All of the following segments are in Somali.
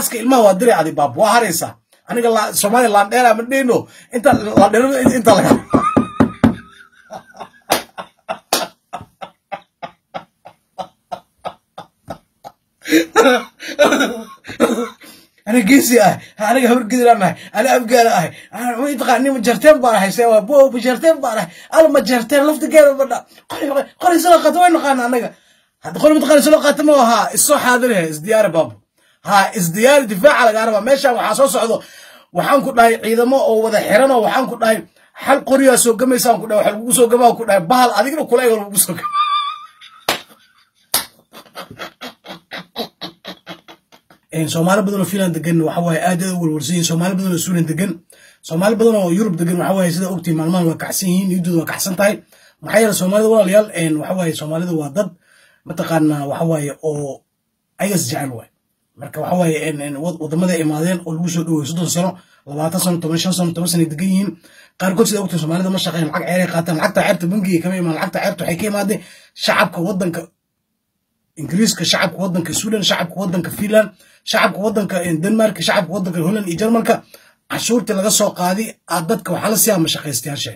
naaska ilmaha waa diri adi baab waa haraysaa aniga soomaaliya laandheera ma dheyno inta laandheero inta laga aniga geesi ah aniga habar gidiraan ahay ana afgaana ahay mataqaani majarteen baan ahay se bo majarteen baan ahay al majarteen laftigeeda badha qori soo qaata way naqaana anaga hadda qori mataqaani soo qaata ma ahaa isoo xaadirihe isdiyaari baabo ha isdiyaari difaaca lagaa rabaa meeshaan waxaa soo socdo waxaan ku dhahay ciidamo oo wada xiran oo waxaan ku dhahay xal qoriyaa soo gamaysaan ku dhahay waxa lagugu soo gamaa ku dhahay bahal adigna kula ego lagugu soo gama soomaali badan oo finland degan waxa waaye aad aad u walwarsan yihin soomaali badan oo suulan degan soomaali badan oo yurub degan waxa waaye sida ogtii maalmahan waa kacsan yihiin niyadooda waa kacsan tahay maxaa yeele soomaalida walaalayaal waxa waaye soomaalida waa dad mataqaanaa waxa waaye oo ayagas jecel waay marka waxa waaye wadamada imaadeen oo lagu soo dhowey soddon sano labaatan sano toban shan sano toban sano degan yihiin qaarkood sida ogtii soomaalida ma shaqeyn lacag ceeray qaataan lacagta ceerta bangiga kama imaan lacagta ceerta waxay ka imaadeen shacabka wadanka ingiriiska shacabka wadanka sweden shacabka wadanka finland shacabka wadanka denmark shacabka wadanka holland iyo jarmalka cashuurtii laga soo qaadi aad dadka waxaa la siyaa mashaqaystayaasha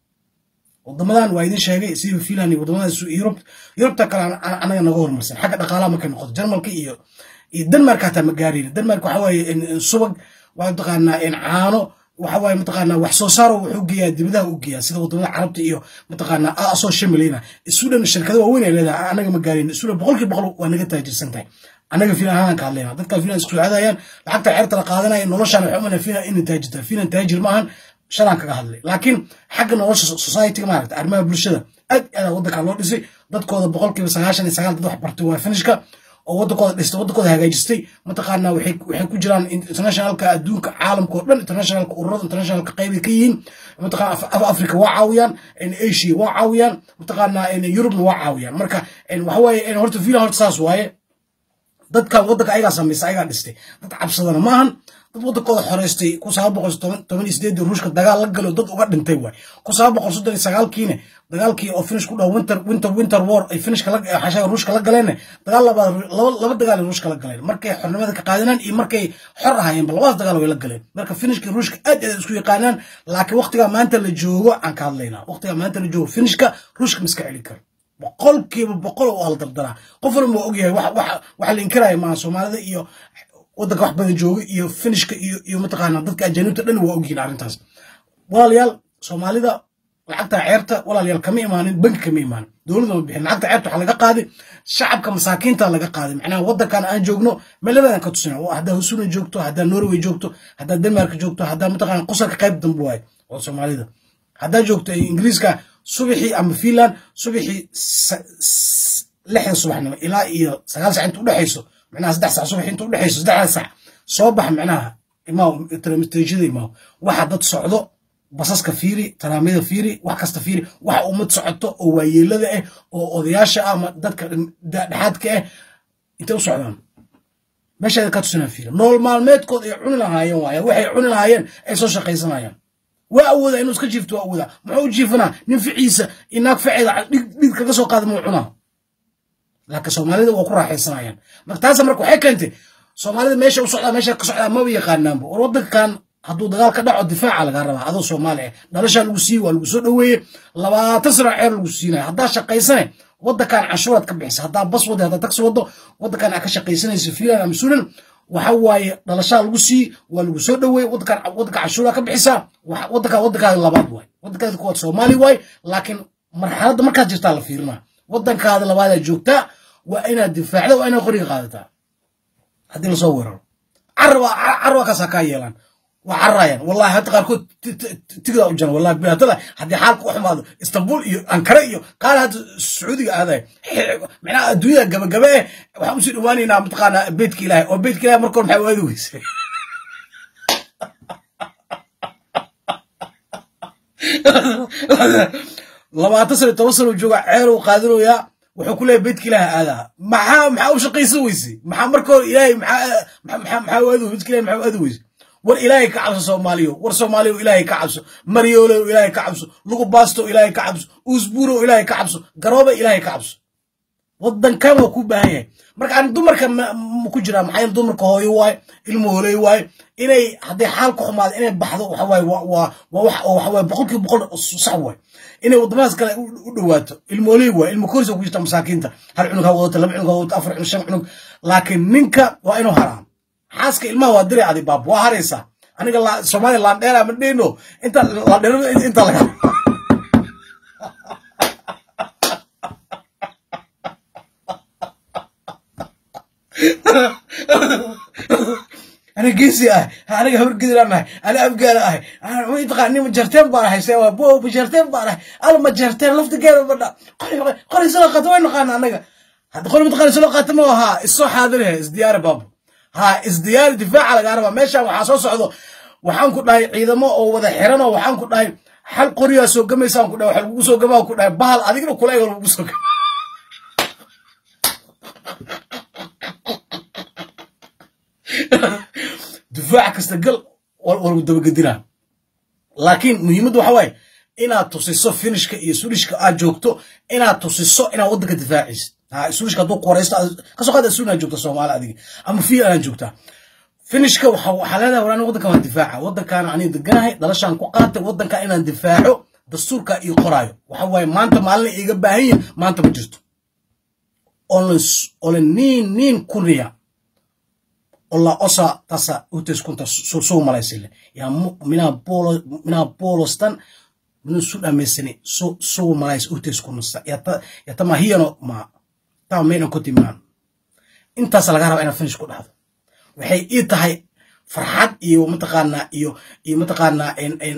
wadamadan waa idin sheegay sida finland iyo wadamada yurub yurubta kale anaga naga horumarsan xagga dhaqaalaha markay noqoto jarmalka iyo iyo denmark hataa ma gaarayna denmark waxa waaye subag waa mataqaanaa caano waxa waaye mataqaanaa wax soo saaro wuxuu geeyaa dibadaha u geeyaa sida wadamada carabta iyo mataqaanaa asoo shamilayna sweden shirkada waaweyn ay leedahay anaga ma gaarayna sweden boqolkiiba boqol waa naga taajirsan tahay anaga finan ahaan ka hadlayna dadka finan isku aadayaan lacagta ceerta la qaadanaya noloshaan waxay umana finan inay taajirtaa finan taajir ma ahan shalaan kaga hadlay laakiin xagga nolosha societyga maaragta arrimaha bulshada aad aad wadanka loo dhisay dadkooda boqolkiiba sagaashan iyo sagaal dad wax bartay waa finishka oo wadankooda dhistay wadankooda hagaajistay mataqaanaa waxay waxay ku jiraan internationalka adduunka caalamka oo dhan internationalka ururada internationalka qaybay ka yihiin mataqaana africa waa caawiyaan asia waa caawiyaan mataqaanaa yurubna waa caawiyaan marka waxa waaye horta filan horta saas waaye dadkan wadanka ayagaa samaysa ayagaa dhistay dad cabsadana maahan dad wadankooda xoreystay kun sagaal boqol toban iyo sideedii ruushka dagaal la galo dad uga dhintay waay kun sagaal boqol soddon iyo sagaalkiina dagaalkii oo finish ku dhaw winter winter winter war ay finishka xashaga ruushka la galeen dagaal labaad laba dagaal ay ruushka la galeen markay xornimada ka qaadanaan iyo markay xor ahaayeenba labadaas dagaal way la galeen marka finishka ruushka aad aad isku yaqaanaan laakiin waqtigaa maanta la joogo aan ka hadlaynaa waqtigaa maanta la joogo finishka ruushka miska celin karo boqolkiiba boqol waa la dardaraa qof walba waa ogyahay waxa la inkiraya maaha soomaalida iyo wadanka wax badan jooga iyo finishka iyo iyo mataqaanaa dadka ajaanibta dhan waa ogyihiin arrintaas walaalayaal soomaalida lacagta ceerta walaalayaal kama imaanin banki kama imaanin dowladda ma bixin lacagta ceerta waxaa laga qaaday shacabka masaakiinta laga qaaday macnaha wadankan aan joogno meeladan ka tusina haddaa husuna joogto haddaa norway joogto haddaa denmark joogto haddaa mataqaana qosarka qayb dambe waaye oo soomaalida haddaa joogto ingiriiska subaxii ama finland subaxii lixda subaxnimo ilaa iyo sagaal sac inta udhexayso micnaha saddex sac subax inta udhexayso saddexda sac soo bax micnaha imaaw telemitejada imaaw waxa dad socdo basaska fiiri taraamyada fiiri wax kasta fiiri waxa ummad socoto oo waayeelada ah oo odayaasha ah ama dadka dhexaadka ah intay u socdaan meeshaada ka tusinaa fiiri nool maalmeedkood ay cuni lahaayeen waaya waxay cuni lahaayeen ay soo shaqaysanayaan waa awoodaa inuu iska jiifto waa awoodaa muxuu u jiifanaa nin ficiisa inaag faceeda dhid kaga soo qaada muu cunaa laakiin soomaalida waa ku raaxaysanayaan marka taasa marka waxay keentay soomaalida meesha u socdaa meesha ka socdaa maba yaqaanaanba war wadankan hadduu dagaal ka dhaco difaaca lagaa rabaa adoo soomaali ah dhalashaa lagu siiye waa lagu soo dhoweeye labaatan sano ceer lagu siinaya haddaa shaqaysane wadankan canshuuraad ka bixisa haddaa bas wada haddaa taksi wado wadankan aa ka shaqaysanaysa finland ama sunan waxa waaye dhalashaa lagu siiye waa lagu soo dhoweeye wadankan wadanka canshuuraa ka bixisaa wadankan wadankaada labaad waay wadankaada kuwaad soomaali waay laakiin marxaladda markaad jirtaa la fiirinaa wadankaada labaadaa joogtaa waa inaad difaacda waa inaad qoriga qaadataa haddii lasoo weeraro caraba caraba kaasaa kaa yeelaan waa cararayaan wallahi hadda qaarkood tigdaa u jaran wallahi bilaatada haddii xaalka u xumaado istanbul iyo ankara iyo qaar hadda sacuudiga aadaya macnaha adduunyada gabagabe eh waxaan usii dhawaanaynaa mataqaanaa beytka ilaahay oo beytka ilahay markoor maxay waadi weysay labaatan sano toban sano jooga ceer uu qaadanayaa wuxuu ku leeyahay beydka ilaaha aadaa maxaa maxaa u shaqaysan weysay maxaa marka hore ilaahay maxaa maxaa maxaa aadi beydka ilahay maxaa aadi weysay war ilaahay ka cabso soomaaliyo war soomaaliyo ilaahay ka cabso maryoolo ilaahay ka cabso lugu baasto ilaahay ka cabso uusbuuro ilaahay ka cabso garooba ilaahay ka cabso waddankan waa ku baahan yahay marka aan dumarka ma ku jiraa maxaa yeele dumarka hooyo waaye ilmo hooley waaye inay hadday xaal ku xumaado inay baxdo waxa waaye waa waa waa wax oo waxa waaye boqolkiiba boqol sax waaye inay waddamadaas kale u dhowaato ilmo hooley waaye ilmo koris ku jirta masaakiinta hal cunug ha wadato laba cunug ha wadato afar cunug shan cunug laakiin ninka waa inuu haraa xaaska ilmaha waa diray adi baab waa haraysaa aniga soomaaliya laandheera ma dhehno inta laandheero inta laga أنا قيسي أه أنا قبل قدر أنا أنا أبقى أه أنا ما يتقى إني مجرتين بارح سوا بو مجرتين بارح أنا مجرتين لفت كير بنا قل قل سلقة وين قانا أنا هذا قل متقل سلقة ما ها الصح هذا له ازديار باب ها ازديار دفاع على قاربة ماشى وحاسوس عضو waxaan ku dhahay ciidamo oo wada xiran oo waxaan ku dhahay hal qoriyaa soo gamaysaan ku dhahay waxa lagu soo gamaa ku dhahay bahal adigna kula eego lagu soo gamaa difaac kasta gal walgu dabagedinaa laakiin muhiimaddu waxa waaye inaad tusiso finishka iyo sulishka aad joogto inaad tusiso inaad waddanka difaacaysid sulishka hadduu qoraysto kasoo qaad suun aad joogta soomaali adiga ama fiil aad joogtaa finishka waxaa leedahay war aniga waddankan waan difaaca waddankaana aniga deganahay dhalashaan ku qaatay waddanka inaan difaaco dastuurka ii qoraayo waxa waaye maanta maalina iiga baahan yihin maanta ma jirto ole niin niin kuniya olla osa tässä yhteiskunta su suomalaisille. Ja minä, puolo, minä puolustan minun sydämessäni su suomalaisyhteiskunnassa. Ja, ta, ja tämä on hieno maa. Tämä on meidän kotimaan. Intaas laga raba inaad finish ku dhahdo. Waxay ii tahay farxad iyo mataqaanaa iyo iyo mataqaanaa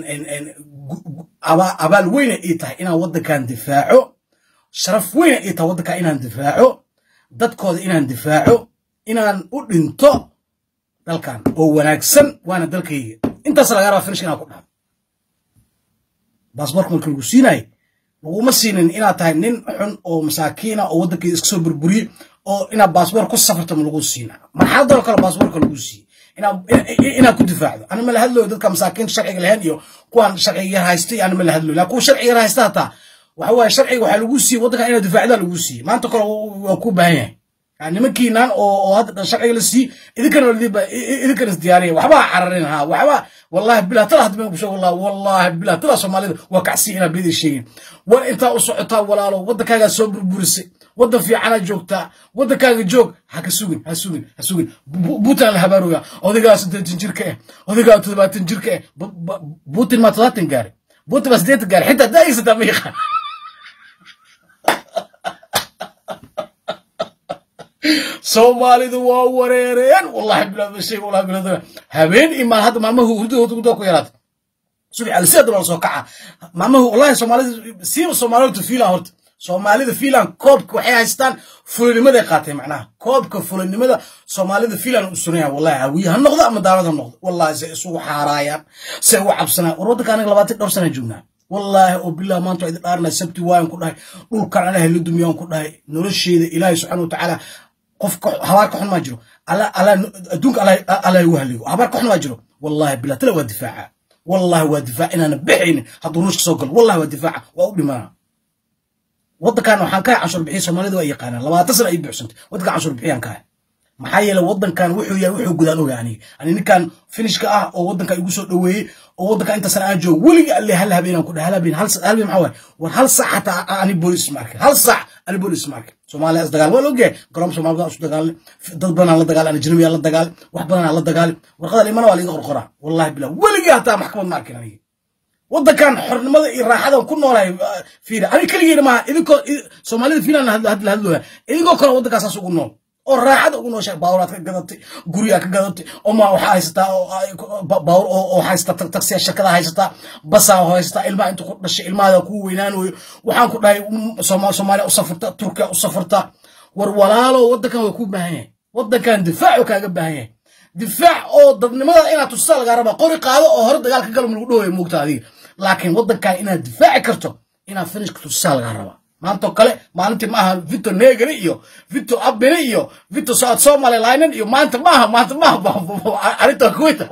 abaal weyna ii tahay inaan waddankan difaaco sharaf weyna ii tahay waddankan inaan difaaco dadkooda inaan difaaco inaan u dhinto dalkan oo wanaagsan waana dalkayga intaas laga rabaa finish inaan ku dhahdo baasboorka marka lagu siinayo laguma siinin inaad tahay nin xun oo masaakiina oo waddankayga iska soo burburiyey oo inaad baasboor ku safarto ma lagu siina marxaladoo kale baasboorka lagu siiyey inaad ku difaacdo ana ma la hadlooyo dadka masaakiinta sharciga lahayn iyo kuwaan sharciga yar haystay ana ma la hadlooyo laakin kuwa sharciga yar haysta hataa waxa waaye sharciga waxaa lagu siiyey waddankan inaad difaacdaa lagu siiyey maanta kale waa ku baahan yahay nimankiinan oo hadda sharciga la sii idinkana idinkana isdiyaariya waxbaa cararin ha waxba wallahi bilah tala hadda ma kusho wallahi wallahi bilah tala soomaalida waa kacsi inaa bidii sheegin war intaa u socotaa walaalo waddankaagaa soo burburisay waddan fiicana joogtaa waddankaaga joog ha ka sugin ha sugin ha sugin buutan la habaaroya odaygaa siddeetan jirka eh odaygaa toddobaatan jirka eh buutin maa toddobaatan gaari buutin maa siddeetan gaari xitaa daaysataa ma yaqaan soomaalidu waa wareereen wallahi bilaashay wallahi bilaashay habeen imaan hadda maalmahu hurdadooda gudaa ku yaraata subax alsiada loo soo kaca maalmahu wallahi soomaalida siiba soomaalidu fiilan horta soomaalida fiilan koobka waxay haystaan fulinimaday qaatay macnaha koobka fulinimada soomaalida fiilan u sunaya wallahi hawiye ha noqdo ama daalad ha noqdo wallahi say isugu xaaraayaan say u cabsanaan war waddanka aniga labaatan dhowr sana joognaa والله وبالله ما انتو idin dhaarnay sabti waan ku dhahay dhulkan anahay la dumiyaan ku dhahay nolosheeda ilaahay subxaana watacaala qofka habaarka xun maa jiro adduunka alla igu haligo habaarka xun maa jiro wallahi billah tala waa difaaca wallahi waa difaac inaana baxaynin hadduu ruushka soo galo wallahi waa difaaca waa u dhimanaa waddankan waxaan kahay canshuur bixiya soomaalida waa yaqaanaan labaatan sana ay buuxsantay waddankan canshuur bixiyaan kahay maxaa yeele waddankan wuxuu yahay wuxuu gudaan oga aniga ani ninkan finishka ah oo waddanka igu soo dhoweeyey oo waddanka inta sana aan joogo weliga alle hal habeenaan ku dhahay hal habeen hal habeen maxaa waaye war hal saac xataa ani boolis ma arkin hal saac ani boolis ma arkin soomaaliya is dagaal waa la ogyahay garoom soomaalida isu dagaalay dad badan aan la dagaalay ajnabi aan la dagaalay wax badan aan la dagaalay warqada limana waa liiga qorqoraa wallahi billah weligii hataa maxkamad ma arkin aniga waddankan xornimada iyo raaxadan ku noolahay fiira ani keligeena maaha idinkoo soomaalida fiilan hadla hadlooya idinkoo kale waddankaasaas ugu nool oo raaxada ugu nooshahay baawuraad ka gadatay guryaa ka gadatay oma waxaa haysataa baawur oo haysataa taksiya shirkada haysataa basaa haysataa ilmaha inta ku dhashay ilmahaada kuu weynaanayo waxaan ku dhahay soomaaliya u safurta turkiya u safurta war walaalo waddankan waa kuu baahan yahay waddankan difaacu kaaga baahan yahay difaac oo dadnimada inaad tusaa lagaa rabaa qori qaado oo hore dagaal ka galo ma lagu dhawayo moogta adiga laakiin waddankan inaad difaaci karto inaad finishka tusaa lagaa rabaa maantoo kale maalintii maaha victor negri iyo victor abine iyo victor saad somalilainen iyo maanta maaha maanta maaha arrinta kuweyta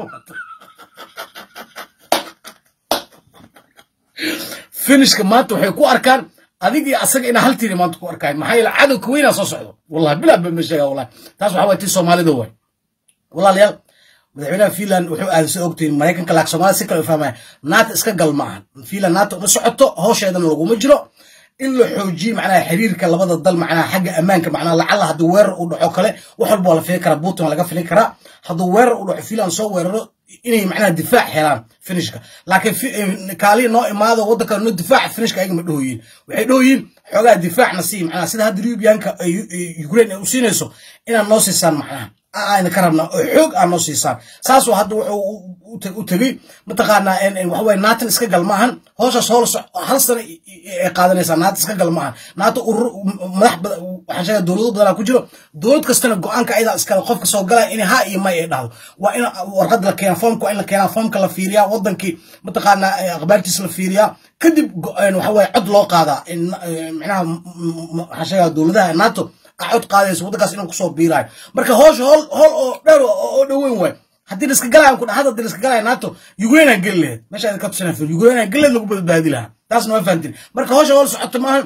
finishka maanta waxay ku arkaan adig iyo asaga inaa hal tiiri maanta ku arkaay maxaa yeele cadow ka weynaa soo socdo wallahi bilaa ba ma sheega wallahi taas waxaa waay tii soomaalida waay walaalayaal madaxweynaha finland wuxuu aaday soo ogtihiin maraykanka laak soomaalida si kale u fahmaya naata iska gal ma ahan finland naata uma socoto howsheedana laguma jiro in la xoojiyo macnaha xiriirka labada dal macnaha xagga ammaanka macnaha lacala hadduu weerar u dhaco kale wax walba waa la filin karaa putin waa laga filin karaa hadduu weerar u dhaco finland soo weeraro inay macnaha difaac helaan finishka laakiin kaaliya noo imaado waddanka no difaac finishka ayaga ma dhahoyiin waxay dhahoyiin xoogaa difaacna sii macnaha sida hadda libiyanka ukraine ay u siinayso inaad noo siisaan macnaha ayna ka rabnaa oo xoog aa noo siisaan saasoo hadda wuxuu u tegey mataqaanaa waxaweye naatan iska gal maahan hooshaas hool hal sana ay qaadanaysaa naata iska gal maahan naata urur madax waxaan sheegaa dowlado badanaa ku jiro dowlad kastana go-aanka ayadaa iskale qofka soo galaya in ha iyo may ay dhahdo waa in warqad la keena foomka waa in la keenaa foomka la fiiriyaa wadankii mataqaanaa akhbaartiisa la fiiriyaa kadib waxaweye cod loo qaadaa micnaha waxaan sheegaa dowladaha nato cod qaadayso waddankaas inaan kusoo biiraayo marka hoosha hool hool oo dheer oo dhoweyn waay haddii liska galaya ku dhaha haddii liska galaya nato ukraine aan geli lahayd meesha idinka tusina fir ukraine aan geli lahayd lagu badbaadi lahaa taasna waa fahantin marka hoosha hool socoto maahan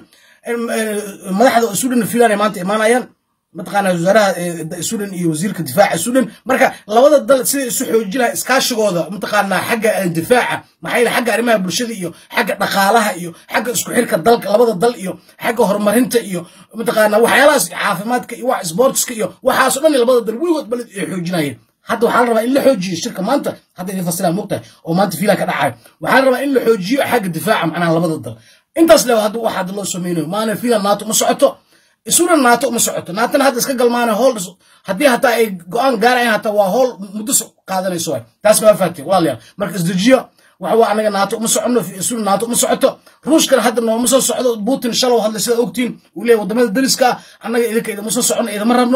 madaxda sudan finland ay maanta imaanayaan mataqaanaa wasaaraha sudan iyo wasiirka difaaca sudan marka labada dal siday isu xoojin lahay iskaashigooda mataqaanaa xagga difaaca maxaa yeele xagga arrimaha bulshada iyo xagga dhaqaalaha iyo xagga isku xirka dalka labada dal iyo xagga horumarinta iyo mataqaanaa waxyaalahaas caafimaadka iyo wax sportska iyo waxaasoo dhan labada dal weligood baled ay xoojinayeen hadda waxaa la rabaa in la xoojiyo shirka maanta hadda idin fasilaan mogtahay oo maanta fiilan ka dhacayo waxaa la rabaa in la xoojiyo xagga difaaca macnaha labada dal intaas le hadda wax hadda loo sameynayo maana fiilan naato ma socoto isuna naato uma socoto naatana hadda iska galmaana hool haddii hataa ay go-aan gaarayan hataa waa hool muddo qaadanayso waay taas ma fahatay walaalayaal marka isdejiyo waxa waa anaga naato uma socono isuna naato uma socoto ruushkana hadda nooma soo socdo putin shalow hadla sida ogtiin uu leeyahy wadamada dariska ah annaga idinka idama soo socono idama rabno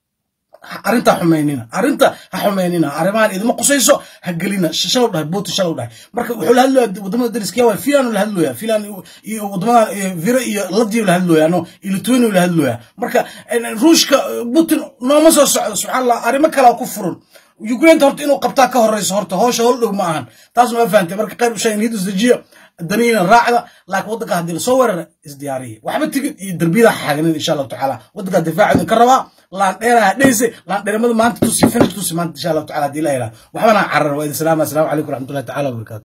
arrinta xumaynina arrinta ha xumaynina arrimahan idima qusayso ha gelina shalow dhahay putin shalow dhahay marka wuxuu la hadlooya wadamada dariska waa filan la hadlooya filan iyo wadamada vira iyo ladiyo la hadlooya no iyo lithuania la hadlooya marka ruushka putin nooma soo socdo subxaan allah arrimo kalaa ku furan ukraine horta inuu qabtaa ka horeyso horta hoosha hol dhow ma ahan taasna waa fahantay marka qayb ushaa niyad isdejiya daniina raacda laakiin waddanka haddii lasoo weerara isdiyaariya waxba tigid iyo derbiyada xaaganin insha allahu tacaala waddankaa difaaca idinka rabaa laandheeraha dhehse laandheeramada maanta tusi finish tusi maanta insha allahu tacala haddii la yidhaha waxbana carar waa idin salaama assalamu calaykum waraxmatullahi tacala wabarakatu